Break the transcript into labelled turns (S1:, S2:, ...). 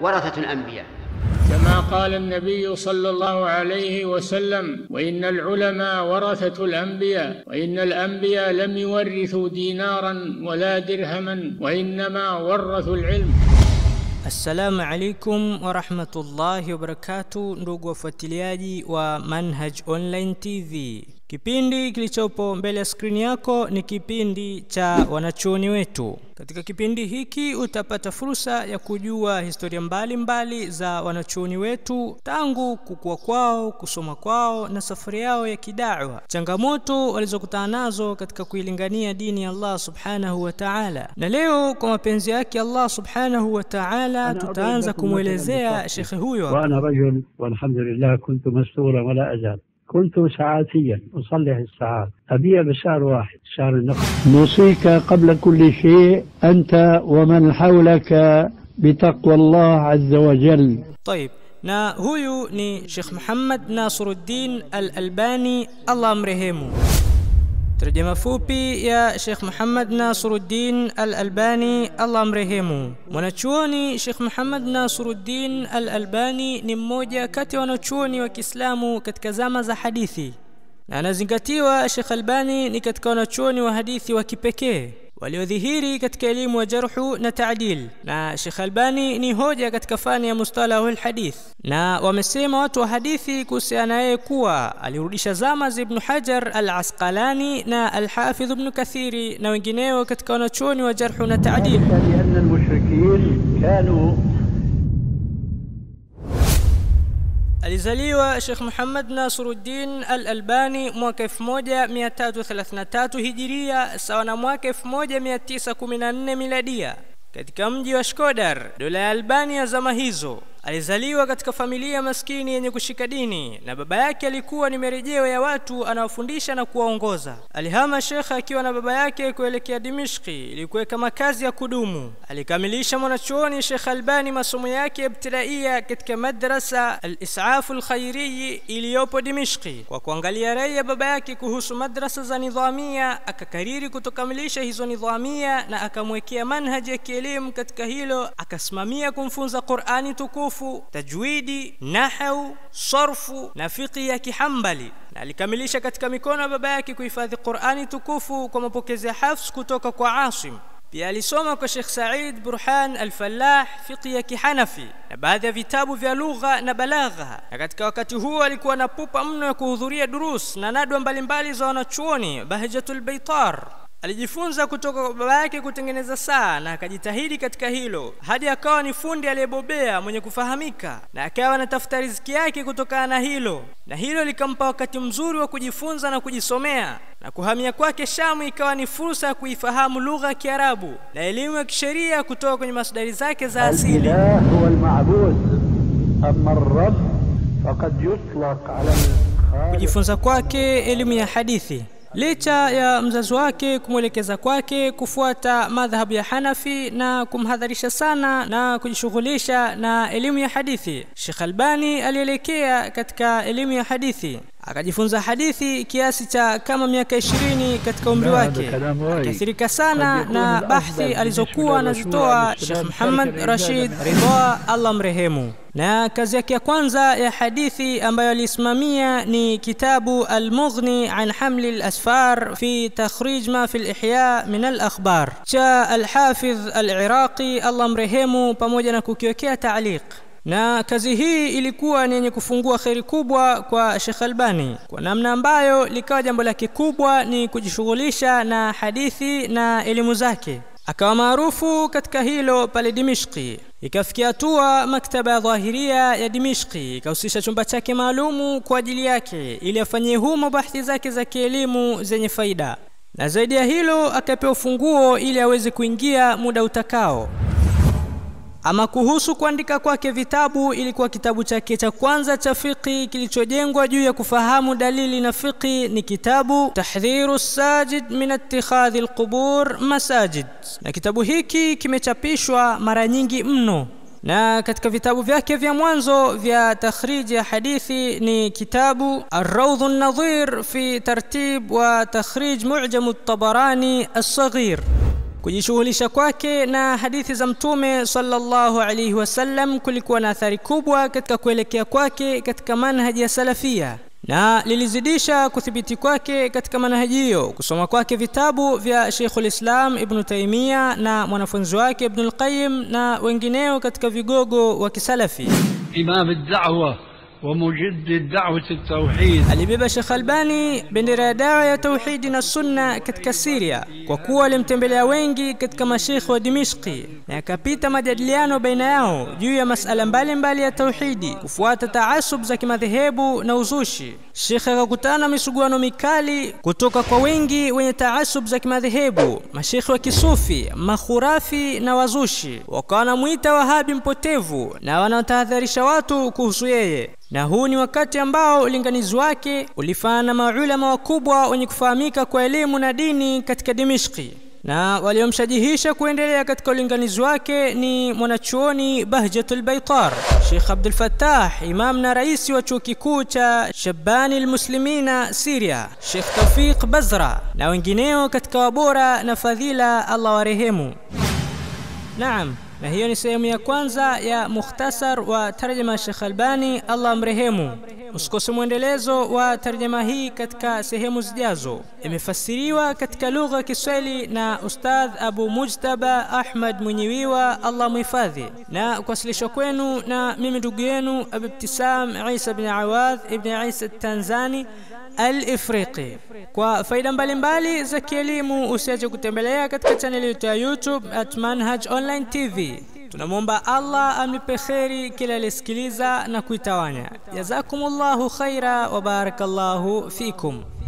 S1: ورثة الأنبياء
S2: كما قال النبي صلى الله عليه وسلم وان العلماء ورثه الانبياء وان الانبياء لم يورثوا دينارا ولا درهما وانما ورثوا العلم
S3: Assalamu alaikum warahmatullahi wabarakatu, ndugu wafuatiliaji wa Manhaj Online TV. Kipindi kilichopo mbele ya skrini yako ni kipindi cha wanachuoni wetu. Katika kipindi hiki utapata fursa ya kujua historia mbalimbali mbali za wanachuoni wetu tangu kukua kwao, kusoma kwao na safari yao ya kidawa, changamoto walizokutana nazo katika kuilingania dini ya Allah subhanahu wa ta'ala. Na leo kwa mapenzi yake Allah subhanahu wa ta'ala tutaanza kumwelezea shekhe huyo hapa.
S4: وأنا رجل والحمد لله كنت مستورا ولا أزال كنت ساعاتيا أصلح الساعات أبيع بشهر واحد شهر النقد نوصيك قبل كل شيء أنت ومن حولك بتقوى الله عز وجل
S3: طيب na huyu ni Sheikh Muhammad Nasiruddin Al-Albani Allah amrehemu. Tarjama fupi ya Sheikh Muhammad Nasiruddin Al-Albani Allah amrehemu. Mwanachuoni Sheikh Muhammad Nasiruddin Al-Albani ni mmoja kati ya wanachuoni wa Kiislamu katika zama za hadithi, na anazingatiwa Sheikh Albani ni katika wanachuoni wa hadithi wa kipekee waliodhihiri katika elimu ya jarhu na taadil, na Sheikh Albani ni hoja katika fani ya mustalahul hadith, na wamesema watu wa hadithi kuhusiana yeye kuwa alirudisha zama za Ibn Hajar al-Asqalani na al-Hafidh Ibn Kathiri na wengineo katika wanachuoni wa jarhu na taadil.
S4: لأن المشركين كانوا
S3: Alizaliwa Sheikh Muhammad Nasiruddin Al-Albani mwaka 1333 Hijiria sawa na mwaka 1914 Miladia katika mji wa Shkodar, dola ya Albania zama hizo. Alizaliwa katika familia maskini yenye kushika dini na baba yake alikuwa ni marejeo ya watu anaofundisha na kuwaongoza. Alihama shekhe akiwa na baba yake kuelekea Dimishki ili kuweka makazi ya kudumu. Alikamilisha mwanachuoni Sheikh Albani masomo yake ya ibtidaia katika madrasa Al-Isafu Al-Khairiyi iliyopo Dimishki. Kwa kuangalia rai ya baba yake kuhusu madrasa za nidhamia, akakariri kutokamilisha hizo nidhamia na akamwekea manhaji ya kielimu katika hilo, akasimamia kumfunza Qur'ani tukufu tukufu, tajwidi, nahau, sarfu na fiqhi ya Kihambali, na alikamilisha katika mikono ya baba yake kuhifadhi Qur'ani tukufu kwa mapokezi ya Hafs kutoka kwa Asim. Pia alisoma kwa Sheikh Said Burhan Al-Fallah fiqhi ya Kihanafi na baadhi ya vitabu vya lugha na balagha, na katika wakati huo alikuwa na pupa mno ya kuhudhuria durus na nadwa mbalimbali za wanachuoni Bahjatul Baitar. Alijifunza kutoka kwa baba yake kutengeneza saa na akajitahidi katika hilo hadi akawa ni fundi aliyebobea mwenye kufahamika, na akawa anatafuta riziki yake kutokana na hilo, na hilo likampa wakati mzuri wa kujifunza na kujisomea. Na kuhamia kwake Shamu ikawa ni fursa ya kuifahamu lugha ya Kiarabu na elimu ya kisheria kutoka kwenye masdari zake za asili.
S4: الإله هو المعبود أما الرب فقد يطلق على الخالق
S3: kujifunza kwake elimu ya hadithi licha ya mzazi wake kumwelekeza kwake kufuata madhhabu ya Hanafi na kumhadharisha sana na kujishughulisha na elimu ya hadithi. Sheikh Albani alielekea katika elimu ya hadithi akajifunza hadithi kiasi cha kama miaka ishirini katika umri
S4: Baada
S3: wake,
S4: kalamu wai.
S3: akaathirika sana na bahthi alizokuwa anazitoa Sheikh Muhammad Rashid Ridha, Allah mrehemu na kazi yake ya kwanza ya hadithi ambayo alisimamia ni kitabu Al-Mughni an hamli al-asfar fi takhrij ma fi al-ihya min al-akhbar cha Al-Hafidh Al-Iraqi Allah mrehemu, pamoja na kukiwekea taaliq na kazi hii ilikuwa ni yenye kufungua kheri kubwa kwa Sheikh Albani kwa namna ambayo likawa jambo lake kubwa ni kujishughulisha na hadithi na elimu zake akawa maarufu katika hilo pale Dimishki. Ikafikia hatua maktaba ya dhahiria ya Dimishki ikahusisha chumba chake maalumu kwa ajili yake ili afanyie humo bahthi zake za kielimu zenye faida, na zaidi ya hilo akapewa ufunguo ili aweze kuingia muda utakao. Ama kuhusu kuandika kwake vitabu, ilikuwa kitabu chake cha kwanza cha fiqhi kilichojengwa juu ya kufahamu dalili na fiqhi ni kitabu Tahdhiru Sajid min ittikhadhi alqubur masajid, na kitabu hiki kimechapishwa mara nyingi mno na katika vitabu vyake vya mwanzo vya takhriji ya hadithi ni kitabu Ar-Rawdh an-Nadhir fi tartib wa takhrij Mu'jam at-Tabarani as-Saghir kujishughulisha kwake na hadithi za mtume sallallahu alaihi wasallam kulikuwa na athari kubwa katika kuelekea kwake katika manhaji ya salafia na lilizidisha kuthibiti kwake katika manhaji hiyo kusoma kwake vitabu vya Sheikhul Islam Ibn Taymiyyah na mwanafunzi wake Ibn al-Qayyim na wengineo katika vigogo wa kisalafi.
S4: إمام الدعوة ومجد دعوة التوحيد
S3: Alibeba Sheikh Albani bendera ya dawa ya tauhidi na sunna katika Syria kwa kuwa alimtembelea wengi katika mashekhe wa Dimishki na yakapita majadiliano baina yao juu ya masala mbalimbali ya tauhidi, kufuata taasub za kimadhehebu na uzushi. Sheikh akakutana na misuguano mikali kutoka kwa wengi wenye taasub za kimadhehebu, mashekhe wa kisufi, makhurafi na wazushi, wakawa wanamwita Wahabi mpotevu na wanaotahadharisha watu kuhusu yeye na huu ni wakati ambao ulinganizi wake ulifana na maulama wakubwa wenye kufahamika kwa elimu na dini katika Dimishki na waliomshajihisha kuendelea katika ulinganizi wake ni mwanachuoni Bahjatul Baitar, Sheikh Abdul Fattah, imam na rais wa chuo kikuu cha Shabani Almuslimina Syria, Sheikh Tawfiq Bazra na wengineo katika wabora na fadhila, Allah warehemu. Naam, na hiyo ni sehemu ya kwanza ya mukhtasar wa tarjama Sheikh Albani, Allah mrehemu. Usikose mwendelezo wa tarjama hii katika sehemu zijazo. Imefasiriwa katika lugha ya Kiswahili na Ustadh Abu Mujtaba Ahmad Mwenyewiwa, Allah muhifadhi, na kuwasilishwa kwenu na mimi ndugu yenu Abu Ibtisam Isa bin Awadh ibn Isa Tanzani Al-Ifriqi. Kwa faida mbalimbali za kielimu usiache kutembelea katika chaneli yetu ya YouTube at Manhaj Online TV. Tunamwomba Allah amlipe kheri kila aliyesikiliza na kuitawanya. Jazakumullahu khaira wa barakallahu fikum.